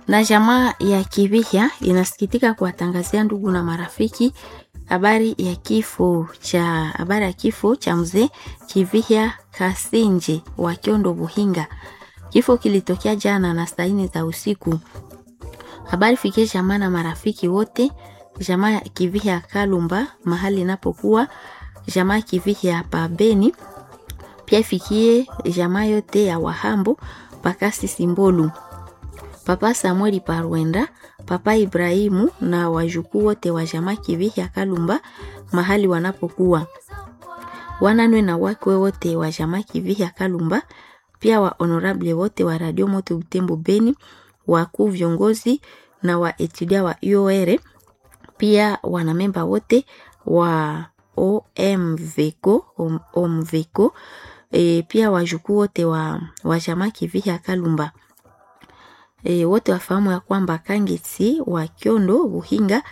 Na jamaa ya Kivihya inasikitika kuwatangazia ndugu na marafiki habari ya kifo cha habari ya kifo cha mzee Kivihya Kasinje wa Kiondo Buhinga. Kifo kilitokea jana na saa nne za usiku. Habari fikie jamaa na marafiki wote, jamaa ya Kivihya Kalumba mahali inapokuwa, jamaa Kivihya Pabeni, pia ifikie jamaa yote ya Wahambo Pakasi Simbolu, Papa Samueli Parwenda, Papa Ibrahimu na wajukuu wote wa jamaa Kivihya Kalumba mahali wanapokuwa, wananwe na wakwe wote wa jamaa Kivihya Kalumba, pia wa honorable wote wa Radio Moto Butembo Beni, wakuu viongozi na wa etudia wa UOR, pia wanamemba wote wa OMVECO, OMVECO e, pia wajukuu wote wa, wa jamaa Kivihya Kalumba e, wote wafahamu ya kwamba Kangeti wa Kiondo Buhinga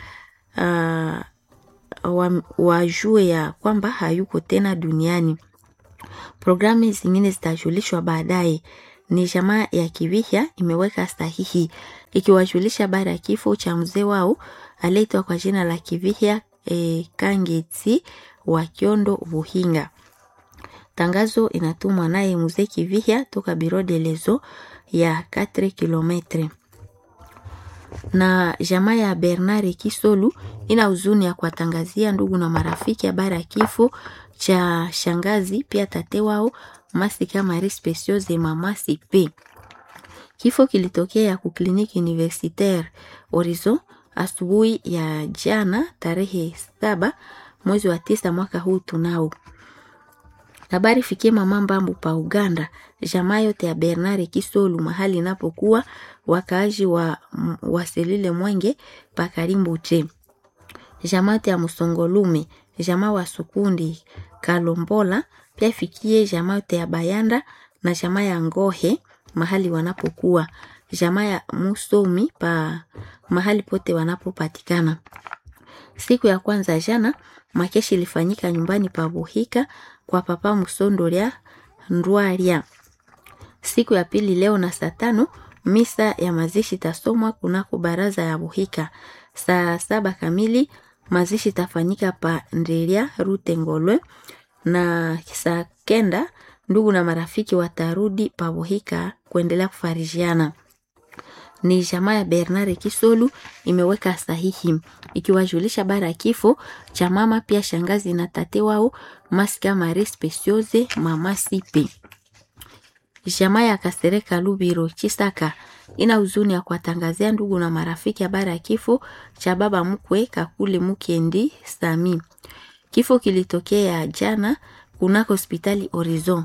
uh, wajue ya kwamba hayuko tena duniani. Programu zingine zitajulishwa baadaye. Ni jamaa ya Kivihya imeweka sahihi ikiwajulisha habari ya kifo cha mzee wao aliyeitwa kwa jina la Kivihya e, Kangeti wa Kiondo Buhinga. Tangazo inatumwa naye mzee Kivihya toka Biro de Lezo ya 4 kilometre. Na jamaa ya Bernard Kisolu ina huzuni ya kuwatangazia ndugu na marafiki habari ya kifo cha shangazi pia tate wao Masika Marie Speciose mama Sipe. Kifo kilitokea ku kliniki universitaire Horizon asubuhi ya jana tarehe saba mwezi wa tisa mwaka huu tunao habari fikie mama Mbambu pa Uganda, jamaa yote ya Bernard Kisolu mahali inapokuwa wakaaji wa waselile Mwenge pa Karimbu che jamaa yote ya Musongolume, jamaa wa Sukundi Kalombola, pia fikie jamaa yote ya Bayanda na jamaa ya Ngohe mahali wanapokuwa, jamaa ya Musomi pa mahali pote wanapopatikana. Siku ya kwanza jana makeshi ilifanyika nyumbani pa Buhika kwa papa Musondoria Ndwaria. Siku ya pili leo na saa tano misa ya mazishi tasomwa kunako baraza ya Buhika. Saa saba kamili mazishi tafanyika pa Nderia Rute Ngolwe, na saa kenda ndugu na marafiki watarudi pa Buhika kuendelea kufarijiana ni jamaa ya Bernard Kisolu imeweka sahihi ikiwajulisha bara ya kifo cha mama pia shangazi na tate wao Masika Marie Speciose mama Sipe. Jamaa ya Kasereka Lubiro Chisaka ina huzuni ya kuwatangazia ndugu na marafiki habari ya kifo cha baba mkwe Kakule Mukendi Sami. Kifo kilitokea jana kunako hospitali Horizon.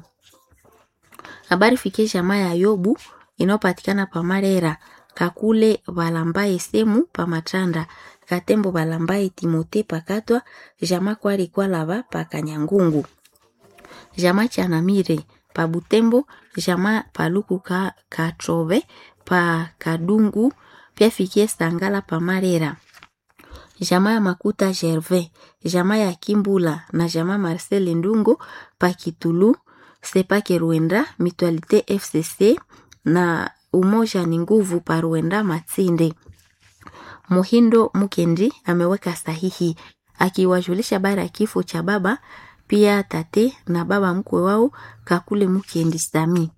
Habari fikie jamaa ya Yobu inayopatikana pa Marera kakule balambaye semu pa matanda katembo balambaye timote pakatwa jama kwali kwalaba pa kanyangungu jama chanamire pa butembo jama paluku ka katrove pa kadungu pia fikie sangala pa marera jama ya makuta gervais jama ya kimbula na jama marcel ndungo pa kitulu sepake ruenda mutualite fcc na umoja ni nguvu paruenda Matsinde. Muhindo Mukendi ameweka sahihi akiwajulisha bara ya kifo cha baba pia tate na baba mkwe wao Kakule Mukendi Sami.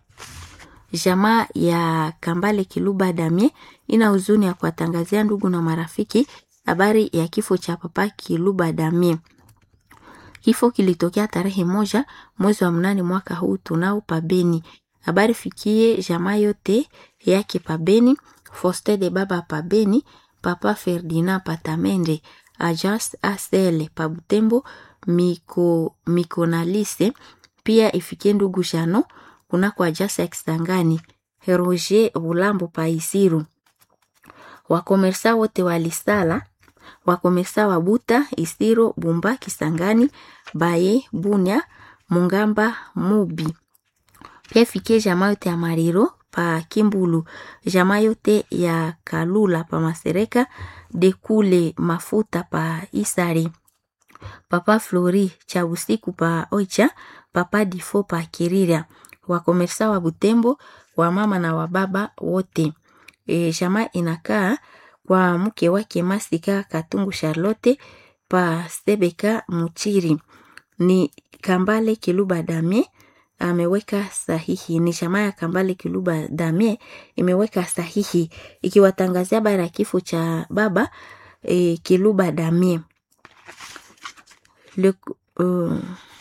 Jamaa ya Kambale Kiluba Damie ina huzuni ya kuwatangazia ndugu na marafiki habari ya kifo cha papa Kiluba Damie. Kifo kilitokea tarehe moja mwezi wa mnane mwaka huu tunao pabeni habari fikie jamaa yote yake pabeni Foste de baba pabeni papa Ferdinand patamende Ajas Asele pabutembo miko mikonalise pia ifikie ndugu Jano kunako Ajas ya Kisangani Roger Bulambo paisiru wakomersa wote walisala wakomersa wa Buta Isiro Bumba Kisangani Baye Bunya Mungamba Mubi pia fikie jamaa yote ya Mariro pa Kimbulu, jamaa yote ya Kalula pa Masereka, Dekule Mafuta pa Isari, Papa Flori cha usiku pa Oicha, Papa Difo pa Kirira, wakomersa wa Butembo, wa mama na wa baba wote. e, jamaa inakaa kwa mke wake Masika Katungu Charlotte pa Sebeka Muchiri. Ni Kambale Kiluba Damie ameweka sahihi. Ni jamaa ya Kambale Kiluba Damie imeweka sahihi ikiwatangazia habari ya kifo cha baba e, Kiluba Damie. Le, uh,